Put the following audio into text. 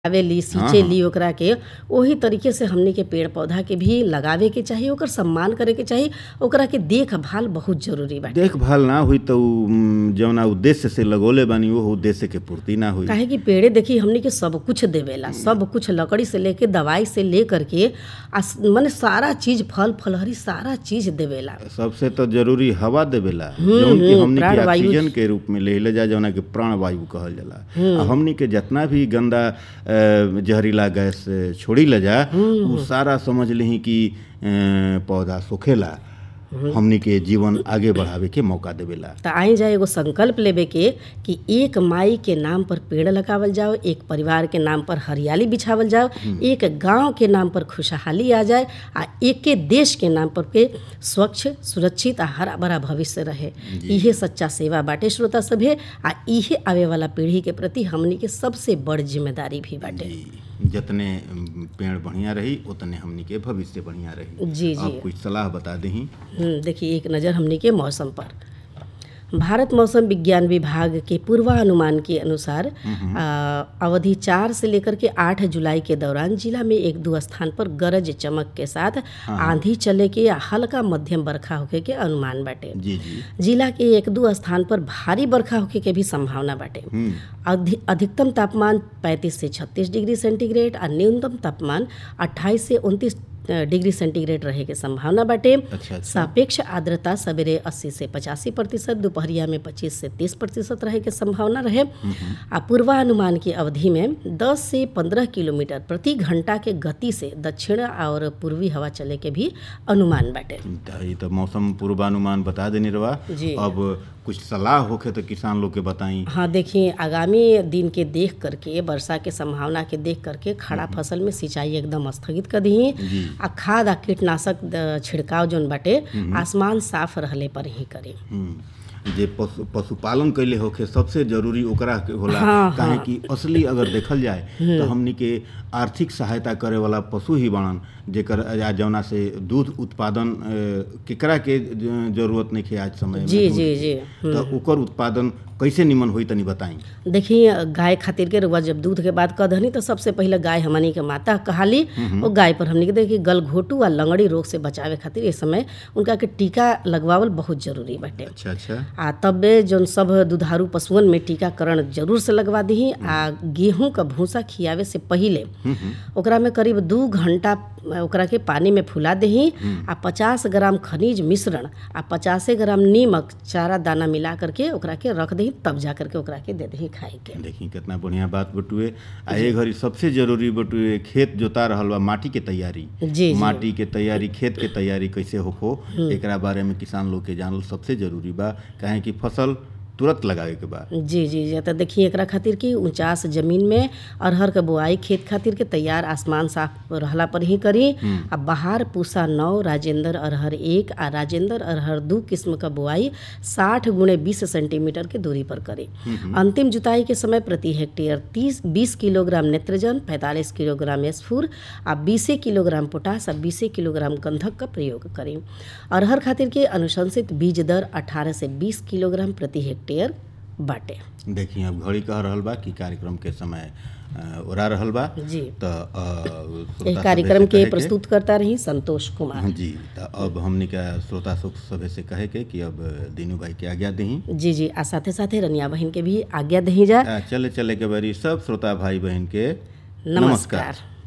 आवेली सींचेली ओकरा के ओही तरीके से हमनी के पेड़ पौधा के भी लगावे के चाही ओकर सम्मान करे के चाही ओकरा के देखभाल बहुत जरूरी बाटे देखभाल ना हुई तो उ, म, जौना उद्देश्य से लगोले बानी वो उद्देश्य के पूर्ति ना हुई काहे कि पेड़े देखी हमनी के सब कुछ देवेला सब कुछ लकड़ी से लेके दवाई से ले करके आ स- माने सारा चीज फल फलहरी सारा चीज देवेला सबसे तो जरूरी हवा देवेला जौन की हमनी के प्राणवायु। ऑक्सीजन के रूप में लेले जा जौना के प्राण वायु कहल जाला आ हमनी के जितना भी गंदा अ, जहरीला गैस छोड़ी ले जा उ सारा समझ लही कि अ, पौधा सोखेला हमनी के जीवन आगे बढ़ावे के मौका देवेला त आई जाए एगो संकल्प लेवे के कि एक माई के नाम पर पेड़ लगावल जाओ एक परिवार के नाम पर हरियाली बिछावल जाओ एक गांव के नाम पर खुशहाली आ जाए आ एके देश के नाम पर के स्वच्छ सुरक्षित आ हरा भरा भविष्य रहे इहे सच्चा सेवा बाटे श्रोता सभे आ इहे आवे वाला पीढ़ी के प्रति हमनी के सबसे बड़ जिम्मेदारी भी बाटे जी जितने अम, पेड़ बढ़िया रही उतने हमनी के भविष्य बढ़िया रही जी जी अब कुछ सलाह बता दही हम्म, देखिए एक नज़र हमने के मौसम पर भारत मौसम विज्ञान विभाग के पूर्वानुमान के अनुसार आ, अवधि चार से लेकर के आठ जुलाई के दौरान जिला में एक दो स्थान पर गरज चमक के साथ आंधी चले के या हल्का मध्यम बरखा होके के अनुमान बाटे जी जी जिला के एक दो स्थान पर भारी बरखा होके के भी संभावना बाटे हम्म अधि- अधिकतम तापमान 35 से 36 डिग्री सेंटीग्रेड और न्यूनतम तापमान 28 से 29 डिग्री सेंटीग्रेड रहे के संभावना बाटे अच्छा अच्छा सापेक्ष आर्द्रता सवेरे 80 से 85 प्रतिशत दोपहरिया में 25 से 30 प्रतिशत रहे के संभावना रहे आ पूर्वानुमान की अवधि में 10 से 15 किलोमीटर प्रति घंटा के गति से दक्षिण और पूर्वी हवा चले के भी अनुमान बाटे त ई तो मौसम पूर्वानुमान बता देने रवा जी। अब कुछ सलाह होखे तो किसान लोग के बताई हाँ देखिए आगामी दिन के देख करके वर्षा के संभावना के देख करके खड़ा फसल में सिंचाई एकदम स्थगित कर दी जी आ खाद आ कीटनाशक द- छिड़काव जौन बाटे आसमान साफ रहले पर ही करी हम्म। जे पशु पशुपालन कैले होखे सबसे जरूरी ओकरा के होला हाँ, काहे हाँ। कि असली अगर देखल जाए तो हमनी के आर्थिक सहायता करे वाला पशु ही बाणन जेकर आ जौना से दूध उत्पादन अ, केकरा के ज- जरूरत नहीं है आज समय में जी दूध जी के। जी तो ओकर उत्पादन कैसे निमन होई तनी बताई देखिए गाय खातिर के रुआ जब दूध के बात कह तो सबसे पहले गाय हमनी के माता कहाली वो गाय पर हमनी के देखिए गलघोटू आ लंगड़ी रोग से बचावे खातिर इस समय उनका के टीका लगवावल बहुत जरूरी बाटे अच्छा अच्छा आ तबे जौन सब दुधारू पशुअन में टीकाकरण जरूर से लगवा दही आ गेहूं का भूसा खियावे से पहिले ओकरा में करीब दू घंटा ओकरा के पानी में फुला दही आ पचास ग्राम खनिज मिश्रण आ पचासे ग्राम नीमक चारा दाना मिला करके ओकरा के रख दही तब जा करके ओकरा के दे दही खाए के देखी कितना बढ़िया बात बटुए आ ए घड़ी सबसे जरूरी बटुए खेत जोता रहल बा माटी के तैयारी जी जी माटी के तैयारी खेत के तैयारी कैसे होखो एकरा बारे में किसान लोग के जानल सबसे जरूरी बा काहे कि फसल तुरंत लगावे के बा जी जी जी तो देखिए एकरा खातिर कि उचास जमीन में अरहर के बोआई खेत खातिर के तैयार आसमान साफ रहला पर ही करी आ बहार पूसा नौ राजेंद्र अरहर एक आ राजेंद्र अरहर दू किस्म का बोआई साठ गुणे बीस सेंटीमीटर के दूरी पर करी अंतिम जुताई के समय प्रति हेक्टेयर तीस बीस किलोग्राम नेत्रजन पैंतालीस किलोग्राम स्फूर आ बीसे किलोग्राम पोटास आ बीसे किलोग्राम गंधक का प्रयोग करी अरहर खातिर के अनुशंसित बीज दर अठारह से बीस किलोग्राम प्रति हेक्टेयर बाटे देखी अब घड़ी कह रहल बा कि कार्यक्रम के समय अ, ओरा रहल बा जी तो अ, श्रोता एह सभे कार्यक्रम से के कहे प्रस्तुत करता रही संतोष कुमार जी तो अब हमने का श्रोता सुख सभे से कहे के कि अब दीनू भाई के आज्ञा दही जी जी आ साथे साथे रनिया बहन के भी आज्ञा दही जा चले चले के बारी सब श्रोता भाई बहन के नमस्कार